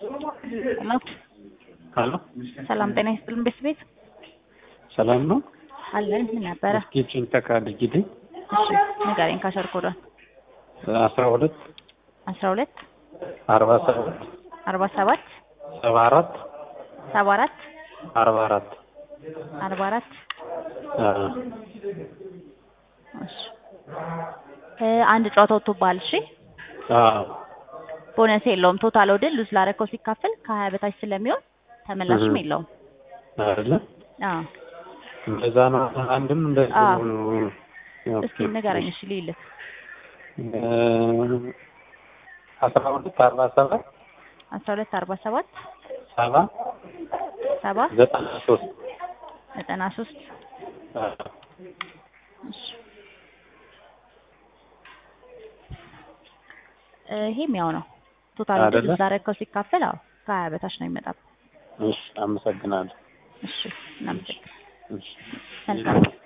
ሄሎ ሄሎ ሰላም ጤና ይስጥልን ቤት ቤት ሰላም ነው? አለን ምን ነበረ? እስኪ ጭንተካ አድርጊልኝ። እሺ ንገረኝ ካሸር ኮዷን አስራ ሁለት አስራ ሁለት አርባ ሰባት አርባ ሰባት ሰባ አራት ሰባ አራት አርባ አራት አርባ አራት እሺ እ አንድ ጨዋታ ወጥቶብሃል። እሺ ቦነስ የለውም። ቶታል ወድል ሉዝ ላረከው ሲካፈል ከሀያ በታች ስለሚሆን ተመላሽም እህ። የለውም። አይደለ? አዎ እንደዛ ነው። አንድም እንደዚህ አዎ። ነው። እስኪ ንገረኝ። እሺ ልይልህ እ አስራ ሁለት አርባ ሰባት አስራ ሁለት አርባ ሰባት ሰባ ሰባ ዘጠና ሶስት ዘጠና ሶስት እሺ እ ይሄም ያው ነው። ቶታል ወድል አይደለ? ሉዝ ላረከው ሲካፈል አዎ ከሀያ በታች ነው የሚመጣው። እሺ፣ አመሰግናለሁ። እሺ እናመሰግናለን። እሺ መልካም